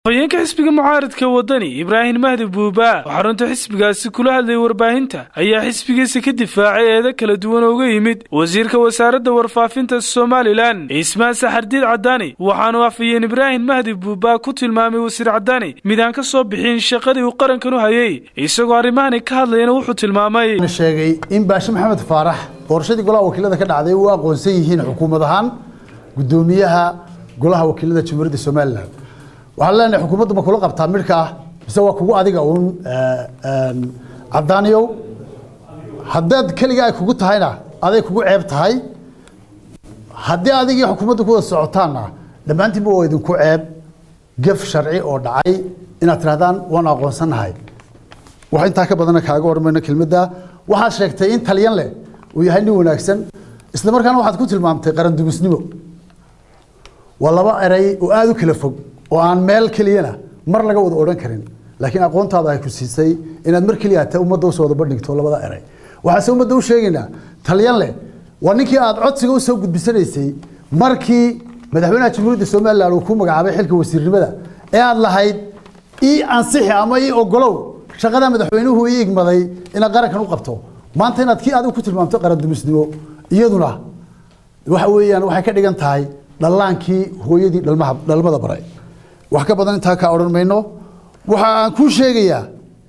haweenka xisbiga mucaaradka wadani ibraahim mahdi buuba oo xarunta xisbigaasi kula hadlayay warbaahinta ayaa xisbigiisa ka difaacay eedo kala duwan oo uga yimid wasiirka wasaaradda warfaafinta somalilan ismaan saxardiid cadaani waxaanu afayeen ibraahim mahdi buuba ku tilmaamay wasiir cadaani mid aan ka soo bixin shaqadii uu qarankan u hayay isagoo arrimahani ka hadlayana wuxuu tilmaamay sheegay in baashe maxamed faarax doorashadii golaha wakiilada ka dhacday u aqoonsan yihiin xukuumad ahaan gudoomiyaha golaha wakiilada jamhuuriyadda somalilan waxaan leenahay xukuumaddu ma kula qabtaa midhka ah mise waa kugu adiga uun cadaaniyow haddaad keliga ay kugu tahayna aday kugu ceeb tahay haddii adigii xukuumaddu ku wada socotaanna dhammaantiinba waa idinku ceeb gef sharci oo dhacay inaad tidhahdaan waan aqoonsanahay wax intaa ka badana kaaga warmayno kelmadda waxaad sheegtay in talyan leh uu yahay nin wanaagsan isla markaana waxaad ku tilmaamtay qarandumisnimo waa laba eray oo aada u kala fog oo aan meel keliyana mar laga wada odhan karin laakiin aqoontaada ay ku siisay inaad mar keliya ta ummadda usoo wada bandhigto labada eray waxaase ummadda u sheegaynaa talyan leh waa ninkii aad codsiga usoo gudbisanaysay markii madaxweynaha jamhuuriyadda somalilan uu ku magacaabay xilka wasiirnimada ee aad lahayd ii ansixi ama ii ogolow shaqada madaxweynuhu ii igmaday inaad qarankan u qabto maanta inaad kii adigu ku tilmaamto qarandumisnimo iyaduna waxa weeyaan waxay ka dhigan tahay dhallaankii hooyadii dhalmaha dhalmada baray wax ka badan intaa kaa odhan mayno waxa aan kuu sheegayaa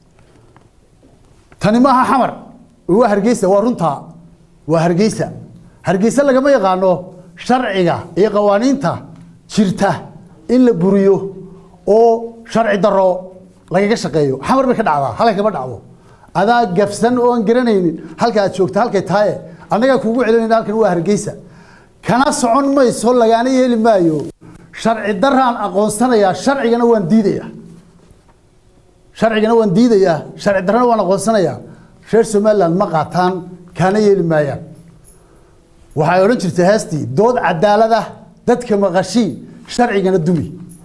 tani maaha xamar waa hargeysa waa runtaa waa hargeysa hargeysa lagama yaqaano sharciga iyo qawaaniinta jirta in la buriyo oo sharci daro lagaga shaqeeyo xamar bay ka dhacdaa halka kama dhacdo adaa gafsan oo aan garanaynin halka aad joogta halkay tahaye annagaa kuugu celinayna halkan waa hargeysa kana socon mayso lagaana yeeli maayo sharci daraan aqoonsanayaa sharcigana waan diidayaa sharcigana waan diidayaa sharci darana waan aqoonsanayaa reer somaliland ma qaataan kaana yeeli maayaan waxay odhan jirtay heestii dood cadaalada dadka maqashii sharcigana dumi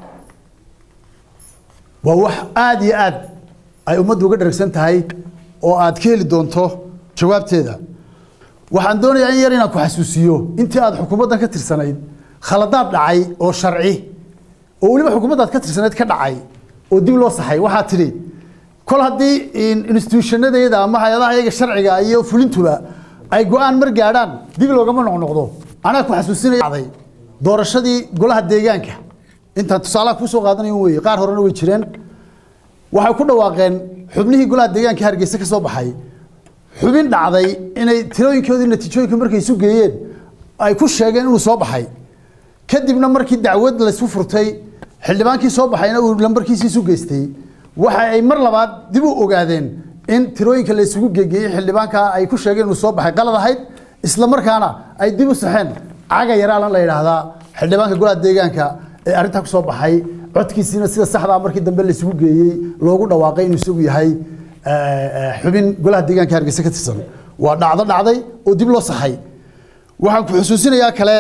waa wax aada iyo aad ay ummaddu uga dharagsan tahay oo aad ka heli doonto jawaabteeda waxaan doonayaa in yar inaan ku xasuusiyo intii aad xukuumaddan ka tirsanayd khaladaad dhacay oo sharci oo weliba xukuumaddaad ka tirsanayd ka dhacay oo dib loo saxay waxaa tidhi kol haddii instituushanadeeda ama hay-adaha iyaga sharciga iyo fulintuba ay go-aan mar gaadhaan dib loogama noqnoqdo anaa ku xasuusinaya doorashadii golaha deegaanka intaan tusaalaha kusoo qaadanayo weye qaar horena way jireen waxay ku dhawaaqeen xubnihii golaha deegaanka hargeysa ka soo baxay xubin dhacday inay tirooyinkoodii natiijooyinka markay isu geeyeen ay ku sheegeen inuu soo baxay kadibna markii dacwad laysu furtay xildhibaankii soo baxayna uu lambarkiisii isu geystay waxa ay mar labaad dib u ogaadeen in tirooyinka la isugu geegeeyey xildhibaanka ay ku sheegeen inuu soo baxay qalad ahayd isla markaana ay dib u saxeen caga yaraalan la yidhaahdaa xildhibaanka golaha deegaanka ee arrintaa ku soo baxay codkiisiina sida saxdaa markii dambe la isugu geeyey loogu dhawaaqay inuu isagu yahay xubin golaha deegaanka hargeysa ka tirsan waa dhacdo dhacday oo dib loo saxay waxaan ku xusuusinayaa kale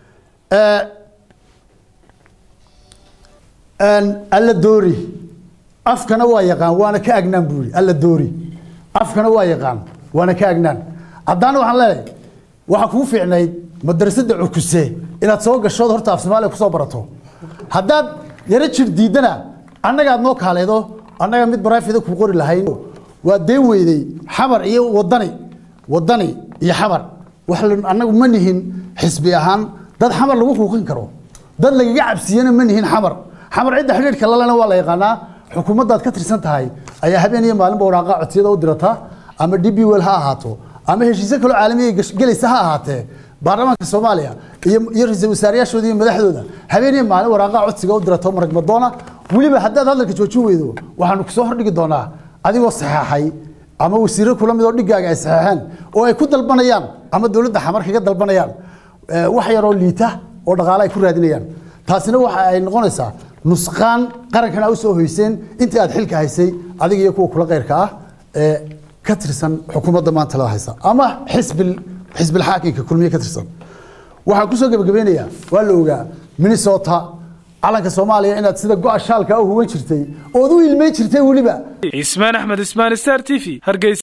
alla doori afkana waa yaqaan waana ka agnaan buu yidhi alla doori afkana waa yaqaan waana ka agnaan haddaana waxaan leenahay waxaa kugu fiicnayd madrasadda cukuse inaad soo gashood horta af soomaaliya kusoo barato haddaad yaro jir diidana annagaad noo kaaleedo annaga mid barafida kuu qori lahayn waa deen weydey xamar iyo wadani wadani iyo xamar wax annagu ma nihin xisbi ahaan dad xamar lagu huuqin karo dad lagaga cabsiyana ma nihin xamar xamar cidda xidhiidhka lalena waa la yaqaanaa xukuumaddaad ka tirsan tahay ayaa habeen iyo maalinba waraaqa codsiyada u dirata ama d b wel ha ahaato ama heshiisyo kaloo caalamiya gelaysa ha ahaatee baarlamaanka soomaaliya iyo ra-iisul wasaarayaashooda iyo madaxdooda habeen iyo maalin waraaqa codsiga u dirato marag madoona weliba haddaad hadalka joojin weydo waxaanu kusoo hordhigi doonaa adigoo saxeexay ama wasiiro kula mid oo dhigaaga ay saxeexeen oo ay ku dalbanayaan ama dowladda xamar kaga dalbanayaan wax yaroo liita oo dhaqaale ay ku raadinayaan taasina waxa ay noqonaysaa nusqaan qarankana u soo hoyseen intii aad xilka haysay adiga iyo kuwa kula keyrka ah ee ka tirsan xukuumadda maanta la haysa ama xisbil xisbil xaakimka kulmiye ka tirsan waxaan kusoo gebagabeynayaa waa la ogaa minnesota calanka soomaaliya inaad sida go-a shaalka u huwan jirtay ood u ilmeyn jirtay weliba ismaan axmed ismaan star t v hargeysa